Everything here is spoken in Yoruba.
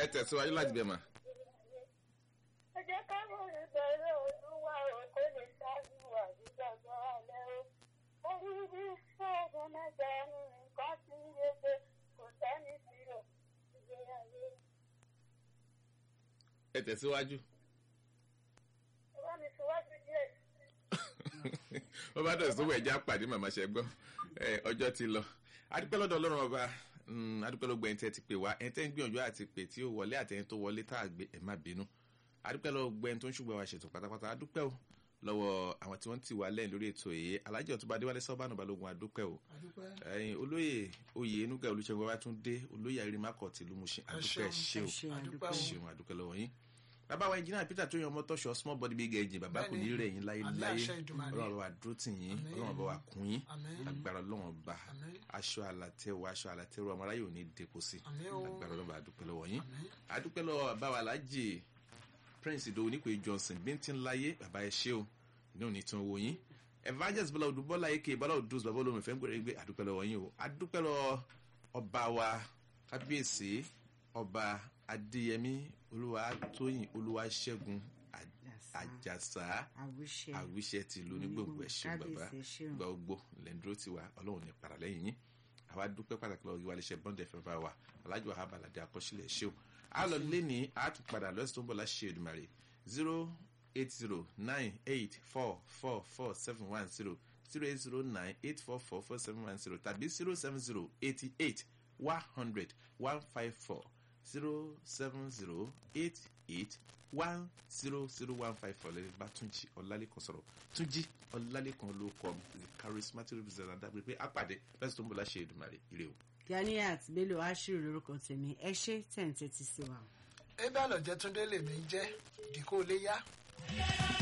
ẹ tẹ̀síwájú láti bẹ̀ mà. ẹ jẹ́ ká mọ̀ ìbẹ̀rẹ̀ olúwa ò kó lè ṣáájú àdúgbò alẹ́ o. orí bí ṣẹ́gun mẹ́ta nǹkan tí ń yege kò sẹ́ni tìrọ̀ ìgbéyàwó. ẹ tẹ̀síwájú. ẹ bá mi síwájú díẹ̀. wọ́n bá dọ̀ sówó ẹ̀já pàdé màmá ṣe gbọ́ ẹ ọjọ́ ti lọ adúpẹ́ lọ́dọ̀ ọlọ́run ọba mm, adúpẹ́ ló gbọ́ ẹni tẹ́ ti pè wá ẹni tẹ́ ń gbìyànjú àti pè tí ó wọlé àtẹni tó wọlé tá a gbé ẹ̀ má bínú adúpẹ́ lọ́wọ́ gbọ́ ẹni tó ń ṣùgbọ́n wa ṣètò pátápátá adúpẹ́ o lọ́wọ́ àwọn tí wọ́n ti wà lẹ́yìn lórí ètò èyí alájọ ọ̀túnba adéwálé sọ́bánù balógun adúpẹ́ o àdúpẹ́ ẹyin olóyè oyè enuga olùṣègùn babatunde olóyè àrímákọ̀ tìlú Mushin adúpẹ́ ṣe o ṣe àdúpẹ́ àdúpẹ́ o. ṣeun adúpẹ́ lọ́wọ́ yín bàbá wa engineer peter tó yan ọmọ tọ́ṣọ small body big engine bàbá kò ní rẹ̀ yín láyé Àmín láyé àṣẹ Èdùmàrè. ọlọ́run bá wa dúró tì yín Àmín. ọlọ́run bá wa kún yín àmín agbára ọlọ́run bá àmín aṣọ àlàtẹ̀wọ̀ aṣọ àlàtẹ̀wọ̀ ọmọ aráyè ò ní depo sí àmín o agbára ọlọ́run bá dúpẹ́ lọ́wọ́ yín àmín adúpẹ́ lọ́wọ́ bàbá wa alájì prince ìdòwò nípe johnson bíntín láyé bàbá ẹ ṣé o inú ní tún owó yín evangelist bọ́lá odù bọ́lá eke bọ́lá odù bàbá olómi fẹ́ ń gbèrè gbé adúpẹ́ lọ́wọ́ yín o adúpẹ́ lọ́wọ́ ọba wa kábíyèsí ọba adéyẹmí olúwatóyìn olúwaṣẹ́gun àjàsá àwíṣe àwíṣẹ tìlú onígbòǹgbò ẹ̀ṣẹ̀ bàbá kábíyèsí ṣeun gba ogbó lẹ́ńdúró tiwa ọlọ́run ní para lẹ́yìn yín àwa dúpẹ́ pàtàkì lọ́wọ́ ìwà iléeṣẹ́ bọ́ndẹ̀ fẹ́ bá wa alájọ abalade akọ́sílẹ̀ ṣé o a lọ lẹ́ni a tún padà lọ́sẹ̀ tó ń bọ̀ láṣẹ Èdùmàrè zero eight zero nine eight four four four seven one zero zero eight zero nine eight four four four seven one zero tàbí zero seven zero eighty eight one hundred one five four zero seven zero eight eight one zero zero one five four lẹ́yìn bá túnjí ọ̀làlẹ́kan sọ̀rọ̀ túnjí ọ̀làlẹ́kan ló kọ́ the charismatic representative dábìlì pé àpàdé lọ́sẹ̀ tó ń bọ̀ láṣẹ Èdùmàrè ire o. Ganiat Bello Ashiru lórúkọ tèmi ẹ ṣé tẹ̀ ń tẹ́tí sí wa. ebe àlọ́jẹ́ túndé lèmi jẹ́ dìkó lé yá.